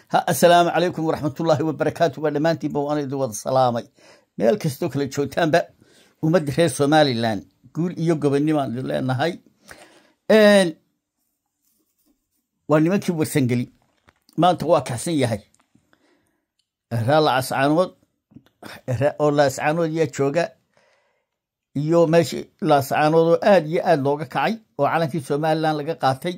ha assalaamu calaykum waraxmatullaahi wabarakaatu waa dhammaantiinba waan idin wada salaamay meel kastoo kale joogtaanba ummadda reer somalilan guul iyo gobonnimaan idin leenahay waa nimankii warsangeli maanta waa kaxsan yahay raa lacascaanood oo laascaanood yaa jooga iyo meeshii laascaanood oo aad iyo aad looga kacay oo calankii somalilan laga qaatay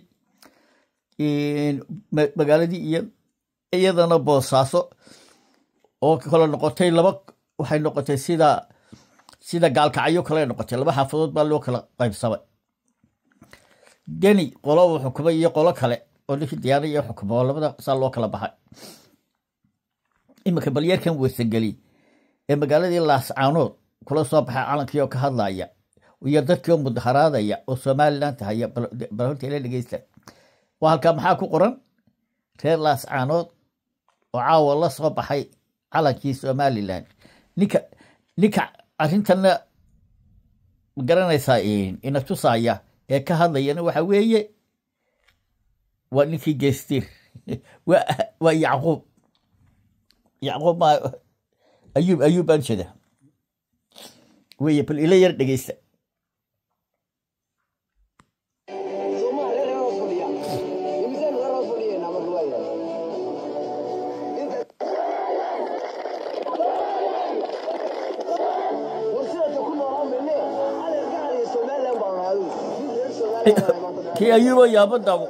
magaaladii iyo iyadana boosaaso oo kale noqotay laba waxay noqotay sida sida gaalkacyo kale noqotay laba xaafadood baa loo kala qaybsamay deni qolo uu xukumay iyo qolo kale oo ninkii diyaana iyo xukuma oo labada saa loo kala baxay iminka balyarkan weysangeli ee magaaladii laascaanood kula soo baxay calankii oo ka hadlaya iyo dadkii oo mudaharaadaya oo somalilan tahaya bal horta ila dhegeysta waa halkaa maxaa ku qoran reer laascaanood oo caawa la soo baxay calankii somalilan ninka ninka arrintanna ma garanaysaa ina tusaya ee ka hadlayana waxa weeye waa ninkii geestiir waa yacquub yacquub ma ayuub ayuub baan jeeda weye bal ila yar dhegeysta kii ayuubo yaabadaabo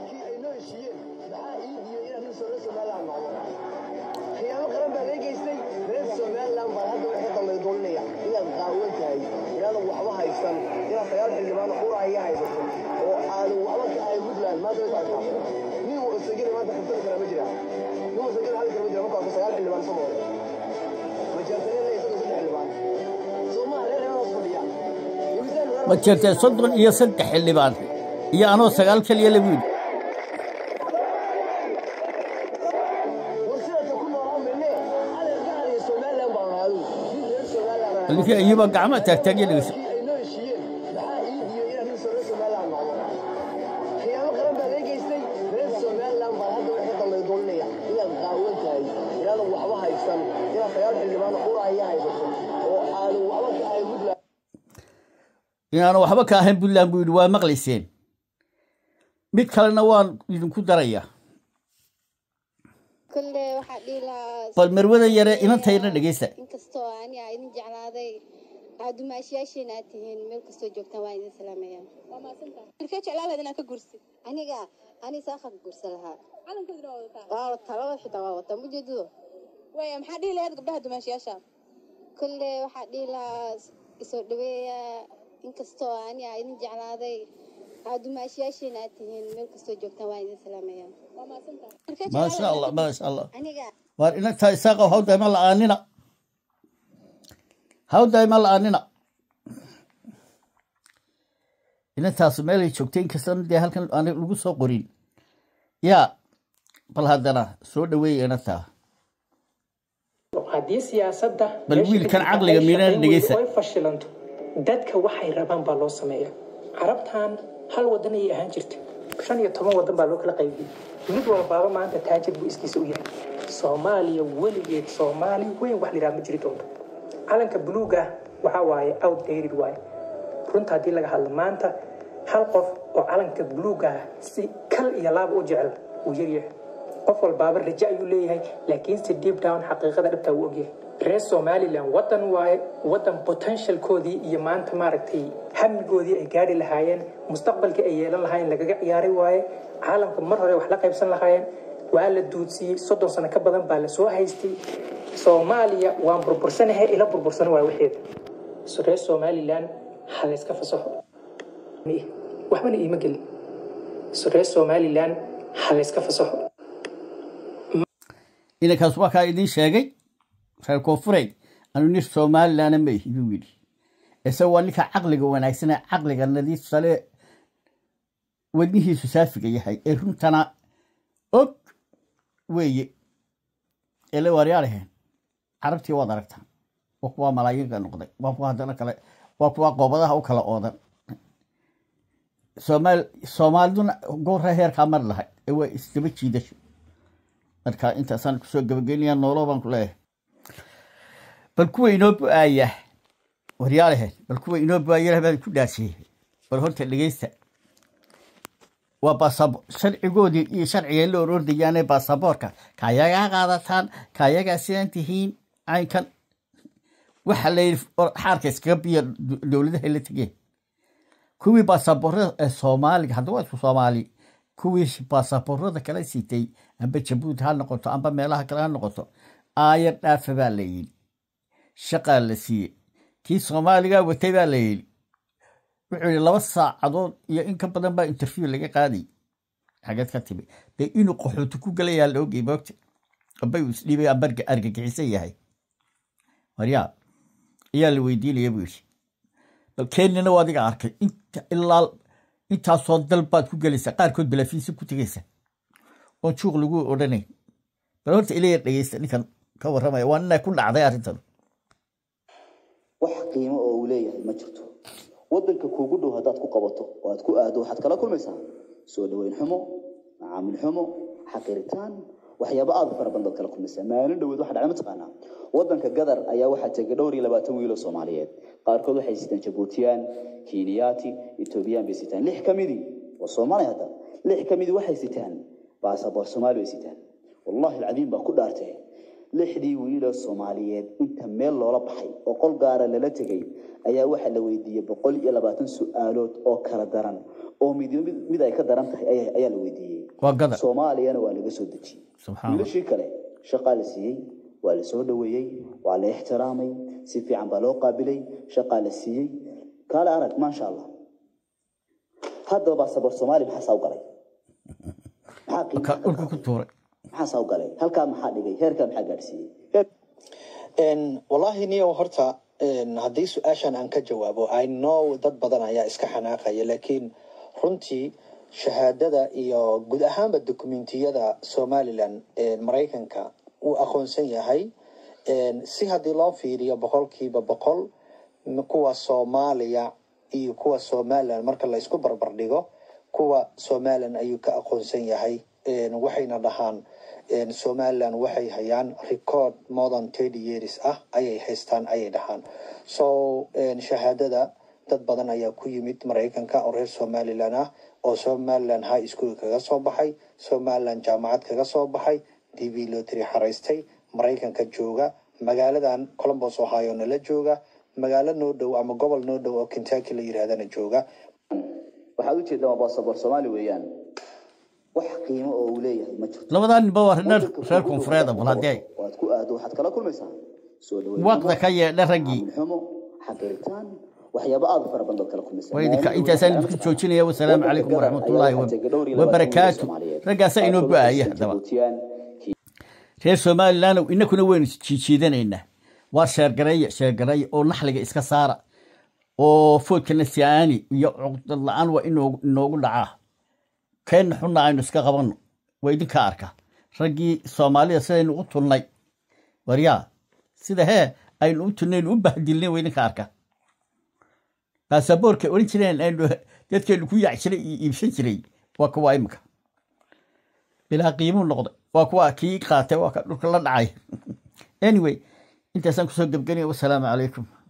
ma jirtee soddon iyo saddex xildhibaan iyo anoo sagaal keliya lagu yidhi ninkii ayuuba gacma taagtaagya dhegeysa inaanu waxba ka ahayn puntland buu yidhi waa maqlayseen mid kalena waan idinku daraya kulle waxaa dhihi lahaa bal marwadan yare inantayna dhegeysta inkastoo ani aa idin jeclaaday aa dumaashiyaasheena aad tihiin meel kastoo joogtaan waa idin salaamayaan ilkee jeclaan lahayd inaad ka gursid aniga ani saaqa ka gursa lahaa calankoodina waa wadataa waa wataa labada xitaa waa wataa mujeedado waya maxaa dhihi lahayd gabdhaha dumaashiyaasha kulle waxaa dhihi lahaa isoo dhaweeya inkastoo ani aa idin jeclaaday aa dumaashiyaasheena aad tihiin meel kastoo joogtaan waa idin salaamayaan waa mahadsantahay maasha allah maasha allah aniga waar inantaa isaaqa haw dayma la-aanina haw dayma la-aanina inantaasu meelay joogtay inkastana dee halkan aan lagu soo qorin yaa bal haddana soo dhaweeya inantaa haddii siyaasadda Bal wiilkan caqliga miirana dhegeysa. ay fashilanto dadka waxay rabaan baa loo sameeya carabtan hal wadan ayay ahaan jirta shan iyo toban wadan baa loo kala qaybiyey mid walbaaba maanta taajir buu iskiisa u yahay soomaaliya weligeed soomaali weyn wax liraa ma jiri doonto calanka buluuga ah waxaa waaye outdated waaye runta haddii laga hadlo maanta hal qof oo calanka buluuga ah si kal iyo laaba u jecel wuu yaryahay qof walbaaba rajo ayuu leeyahay laakiinse deep down xaqiiqada dhabtaa wuu ogyahay reer somalilan wadan waaye wadan potentialkoodii iyo maanta maaragtay hamigoodii ay gaari lahaayeen mustaqbalkii ay yeelan lahaayeen lagaga ciyaaray waaye caalamka mar hore wax la qaybsan lahaayeen waa la duudsiyey soddon sano ka badan baa la soo haystay soomaaliya waan burbursanahay ila burbursan waa waxeeda So, reer somalilan ha la iska fasaxo waxbana iima gelin So, reer somalilan ha la iska fasaxo inankaas waa kaa idiin sheegay reer koonfureed anu nin somalilana ma ihi buu yidhi isaga waa ninka caqliga wanaagsane caqliga nadiif sale wadnihiisu saafiga yahay ee runtana og weeye ele waaryaaraheen carabtii waad aragtaa waa kuwaa malaayiinka noqday waa kuwa haddana kale waa kuwa qoobadaha u kala oodan soomaal soomaaliduna goorra heerkaa mari lahay ee waa isdaba jiidasho marka intaasaan kusoo gabageynayaa noolo baan ku leeyahay bal kuwa inoo bu-aaya waryaalahe bal kuwa inoo bu-aaya baan ku dhaasiyey bal horta dhegeysta waa baasabo sharcigoodii iyo sharciga la orordayaane baasaboorka kayagaa qaadataan kayagaa sidaan tihiin caynkan waxa la yidhi xaarka iskaga biya dowladaha la tegeen kuwii baasaboorada ee soomaaliga hadda waa isku soomaali kuwii baasaboorada kala sitay amba jabuuti ha noqoto amba meelaha kale ha noqoto aayar dhaafa baa la yidhi shaqaa la siiyey kii soomaaliga watay baa la yidhi wuxuu yidhi laba saacadood iyo in ka badan baa interview laga qaaday xageed ka timi dee inuu qaxooti ku galayaa la ogay moogta amba uu isdhiibay amba argagixisan yahay waryaa ayaa la weydiinaya buu yidhi bal kenyana waa adiga arkay inta ilaa intaasoo dal baad ku gelaysaa qaarkood balaafiisa ku tegaysa oon juuq lagu odhanayn bal horta ilaya dhegeysta ninkan ka warramaya waa nina ku dhacday arrintan wax qiimo oo uu leeyahay ma jirto waddanka kuugu dhow haddaad ku qabato oo aad ku aado waxaad kala kulmaysaa soo dhoweyn xumo macaamil xumo xaqiritaan waxyaaba aad u fara badan baad kala kulmaysaa maalin dhoweed waxa dhacay mataqaanaa waddanka gadar ayaa waxaa tegay dhowr iyo labaatan wiil oo soomaaliyeed qaarkood waxay sitaan jabuutiyaan kiiniyaati etoobiyaan bay sitaan lix ka midii waa soomaali hadda lix ka midii waxay sitaan baasaboor soomaali bay sitaan wallahi alcadiim baa ku dhaartay lixdii wiiloo soomaaliyeed inta meel loola baxay oo qol gaara lala tegay ayaa waxaa la weydiiyey boqol iyo labaatan su-aalood oo kala daran oo mid mid ay ka daran tahay ayaa ayaa la weydiiyey waa gadar soomaaliyana waa laga soo dejiyey subxaan allah wiilashii kale shaqaa la siiyey waa la soo dhoweeyey waa la ixtiraamay si fiican baa loo qaabilay shaqaa la siiyey kaale arag maasha allah haddaba baasaboor soomaali maxaa saa u galay maxaa qiimaha ka dhulka ku tuuray maxaa saa u galay halkaa maxaa dhigay heerkaa maxaa gaadhsiiyey heer Een, wallaahi niyo horta een, haddii su-aashan aan ka jawaabo i know dad badan ayaa iska xanaaqaya laakiin runtii shahaadada iyo guud ahaanba dokumentiyada somalilan een, maraykanka uu aqoonsan yahay een, si haddii loo fiiriyo boqolkiiba boqol m- kuwa soomaaliya iyo kuwa somalilan marka la isku barbar dhigo kuwa somalilan ayuu ka aqoonsan yahay een, waxayna dhahaan een, somaliland waxay hayaan record more than thirty years ah ayay haystaan ayay dhahaan so een, shahaadada dad badan ayaa ku yimid maraykanka oo reer somaliland ah oo somaliland high school kaga soo baxay somaliland jaamacad kaga soo baxay d v lotry xaraystay maraykanka jooga magaaladan columbus ohio nala jooga magaalo noo dhow ama gobol noo dhow oo kentucky la yirahdana jooga waxaad u jeedaa waa baasaboor soomaali weeyaan wax qiimo oo uu leeyahay ma jirto labadaa ninba waa reer Waddanka reer kuugu dhow koonfureed haddaad ku bal haddii qabato oo aad ku aado waxaad kala kulmaysaa soo dhoweyn waqda ka yeedha raggii macaamil xumo xaqiritaan waxyaaba aad u fara badan baad kala kulmaysaa waa idinka Maalin intaasaan dhoweed idinku waxaa joojinaya wasalaamu waddanka calaykum Gadar waraxmatullaahi ayaa waxaa tegay dhowr iyo wa- labaatan wiil oo wabarakaatu Soomaaliyeed. raggaasaa inoo Qaarkood go-aya waxay haddaba Jabuutiyaan, reer somaliland inakuna waynu jiijiidanaynaa waa sheergareeya sheergareeya oo naxliga iska saara oo foodkana siaani iyo cuqdad la-aan waa inoogu inoogu dhacaa keenna xunna aynu iska qabanno waa idinka arka raggii soomaalida sidaynu u tulnay waryaa sida hee aynu u tulnaynu u bahdilnay waa idinka arka baasaboorka oran jireen aynu dadkeenu ku yaac jiray iyo iibsan jiray waa kuwa imika bilaa qiimuu noqday waa kuwa kii qaatay waa ka dhulka la dhacay anyway intaasaan kusoo gebgenaya wasalaamu calaykum